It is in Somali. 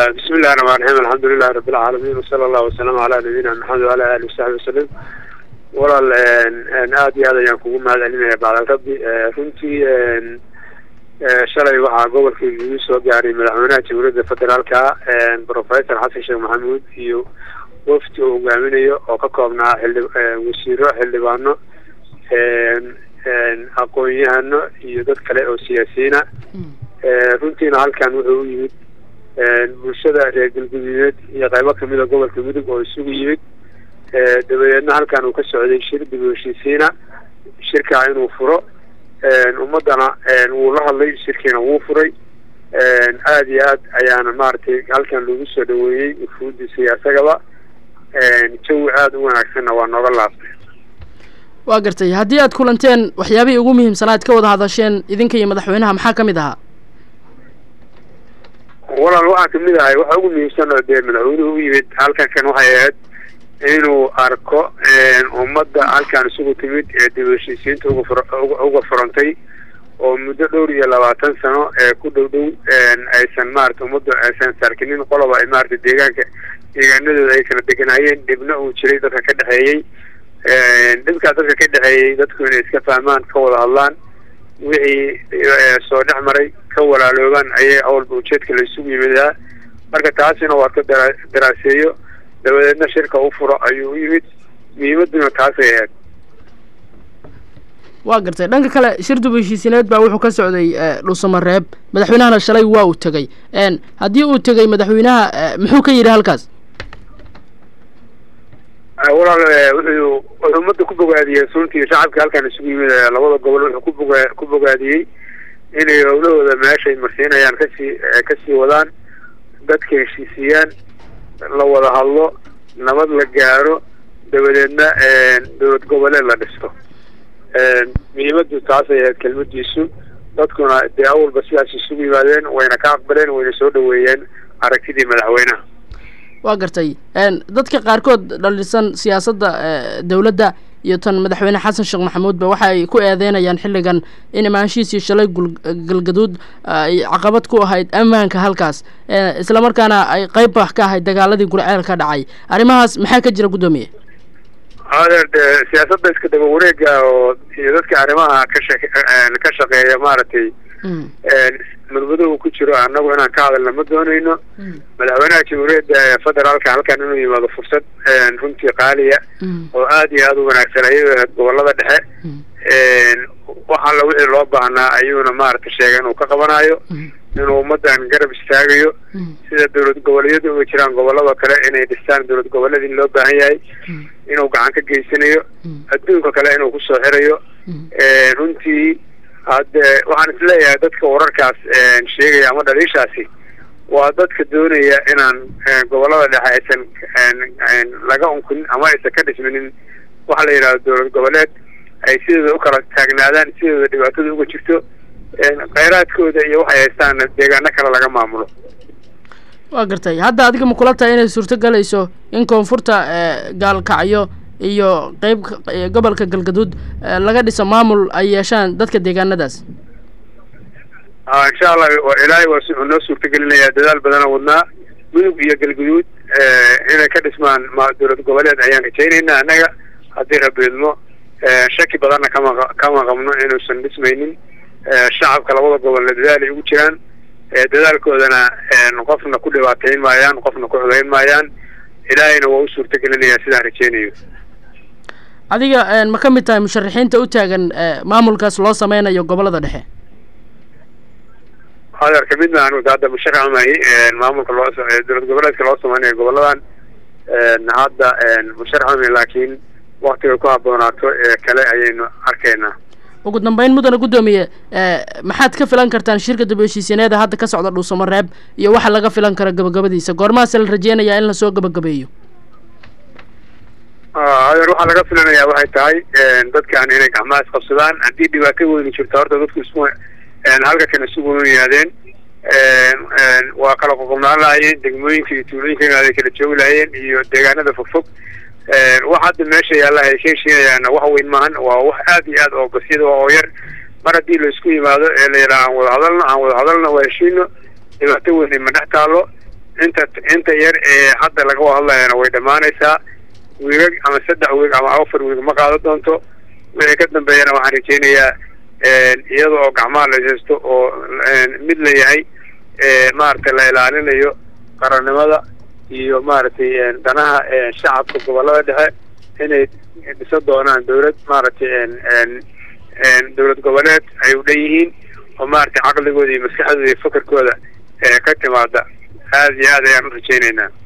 bismi illahi raxmaan raxiim alxamdulilahi rabbi alcaalamiin wasala allahu wasalaamu calaa nabiyina maxamed wala alihi wasaxbi wasalam walaal aad iyo aad ayaan kugu mahad celinaya bacdal rabbi runtii shalay waxaa gobolka igu soo gaaray madaxweynaha jamhuuriyadda federaalka professor xasan sheekh maxamuud iyo wafdi uu hogaaminayo oo ka koobnaa xildhi wasiiro xildhibaano aqoon-yahano iyo dad kale oo siyaasiyiina runtiina halkan wuxuu u yimid bulshada reer galguduudeed iyo qaybo kamida gobolka mudug oo isugu yimid dabadeedna halkan uu ka socday shir dib u heshiisiina shirkaa inuu furo ummadana wuu la hadlay shirkiina wuu furay aada iyo aad ayaana maaragtay halkan lagu soo dhaweeyey ufuudiisa iyo isagaba jawi aada u wanaagsanna waa nooga laabtay waa gartay haddii aad kulanteen waxyaabihii ugu muhiimsanaa ad ka wada hadasheen idinka iyo madaxweynaha maxaa ka mid ahaa walaal waxaa kamid ahay waxa ugu muhiimsan oo dee madaxweynuhu u yimid halkan kan waxay ahayd inuu arko ummadda halkan isugu timid ee dib u heshiisiinta uga fur uga furantay oo muddo dhowr iyo labaatan sano ee ku dhow dhow aysan maarata ummadda aysan sarkinin qoloba ay maarata deegaanka deegaanadooda ay kala deganaayeen dhibna uu jiray dadka ka dhexeeyey dhibkaa dadka ka dhexeeyey dadku inay iska fahmaan ka wada hadlaan wixii soo dhex maray ka walaaloobaan ayay awalba ujeedka la isugu yimidaa marka taasina waa ka dara daraaseeyo dabadeedna shirka u furo ayuu u yimid muhiimaduna taasay ahayd waa gartay dhanka kale shir dib heshiisineed baa wuxuu ka socday dhuusamareeb madaxweynahana shalay waa uu tegey haddii uu tegey madaxweynaha muxuu ka yidhi halkaas walaal wuxuu wuxuu ummadda ku bogaadiyey suntii shacabka halkan isugu yimid labada gobol wuxuu ku boga ku bogaadiyey inay howlahooda meeshay marsiinayaan kasii kasii wadaan dadka heshiisiyaan la wada hadlo nabad la gaaro dabadeedna dowlad goboleed la dhisto muhiimadu taasay ahayd kelmadiisu dadkuna dee awalba sidaas isugu yimaadeen wayna ka aqbaleen wayna soo dhaweeyeen aragtidii madaxweynaha waa gartay dadka qaarkood dhalisan siyaasadda dowladda iyo tan madaxweyne xasan sheekh maxamuudba waxa ay ku eedeynayaan xilligan in imaanshihiisii shalay galgaduud ay caqabad ku ahayd ammaanka halkaas islamarkaana ay qayb wax ka ahayd dagaaladii gurceel ka dhacay arrimahaas maxaa ka jira guddoomiye adeer de siyaasadda iska daba wareega oo iyo dadka arrimaha ka shaq ka shaqeeya maaragtay mudmado uu ku jiro annagu inaan ka hadalna ma doonayno madaxweynaha jamhuuriyadda federaalka halkan inuu yimaado fursad runtii qaaliya oo aada iyo aada u wanaagsan ayay ahayd gobolada dhexe wax alla wixii loo baahnaa ayuuna maaragta sheegay inuu ka qabanayo inuu ummadan garab istaagayo sida dowlad goboleedyada uga jiraan gobolada kale inay dhistaan dowlad goboleedii loo baahan yahay inuu gacan ka geysanayo adduunka kale inuu kusoo xirayo runtii hadde waxaan isleeyahay dadka wararkaas sheegaya ama dhaliishaasi waa dadka doonaya inaan gobolada dhexe aysan laga unkunin ama aysan ka dhisminin waxa la yidhahdo dowlad goboleed ay sidooda u kala taagnaadaan sidooda dhibaatada uga jirto kheyraadkooda iyo waxay haystaana deegaano kale laga maamulo waa gartay hadda adiga ma kula tahay inay suurto galayso in koonfurta gaalkacyo iyo qeyb gobolka galgaduud laga dhiso maamul ay yeeshaan dadka deegaanadaas insha allah ilaahay waa wuxuu noo suurtagelinayaa dadaal badana wadnaa mudug iyo galguduud inay ka dhismaan dowlad goboleed ayaan rajaynaynaa annaga haddii rabiidmo shaki badanna kama kama qabno inuusan dhismaynin shacabka labada gobolna dadaal ay ugu jiraan dadaalkoodana qofna ku dhibaateyn maayaan qofna ku xudayn maayaan ilaahayna waa u suurtagelinayaa sidaan rajeynayo adiga ma ka mid tahay musharaxiinta u taagan maamulkaas loo sameynayo gobolada dhexe adeer kamid ma anu hadda musharax mahi maamulka loo dowlad goboleedka loo sameynayo goboladan hadda musharax mahi laakiin waktiga ku haboonaato ee kale ayaynu arkaynaa ugu dambeyn mudana guddoomiye maxaad ka filan kartaan shirka dib heshiisineeda hadda ka socda dhuusamareeb iyo waxa laga filan kara gabagabadiisa goormahaase la rajeynayaa in lasoo gabagabeeyo adeer waxaa laga filanayaa waxay tahay dadkan inay gacmaha isqabsadaan haddii dhibaato weyni jirto horta dadku isku halka kan isugu yimaadeen waa kala qoqobnaan lahaayeen degmooyinka iyo tuulooyinka ay kala joogi lahaayeen iyo deegaanada fogfog wax hadda meesha yaalla ay ka heshiinayaana wax weyn maahan waa wax aad iyo aad oo basyada oo yar mar haddii la isku yimaado ee la yidhaha aan wada hadalno aan wada hadalno waa heshiino dhibaato weyn ma dhex taalo inta inta yar ee hadda laga hadlayana way dhammaanaysaa wiigag ama saddex wiig ama afar wiig ma qaado doonto wixii ka dambeeyana waxaan rajeynayaa iyada oo gacmaha la haysto oo mid la yahay maaragtay la ilaalinayo qarannimada iyo maaragtay danaha shacabka gobolada dhexe inay dhisa doonaan dawlad maaragtay dawlad goboleed ay u dhan yihiin oo maaragtay caqligooda iyo maskaxdooda iyo fakarkooda ka timaada aada iyo aad ayaan u rajeynaynaa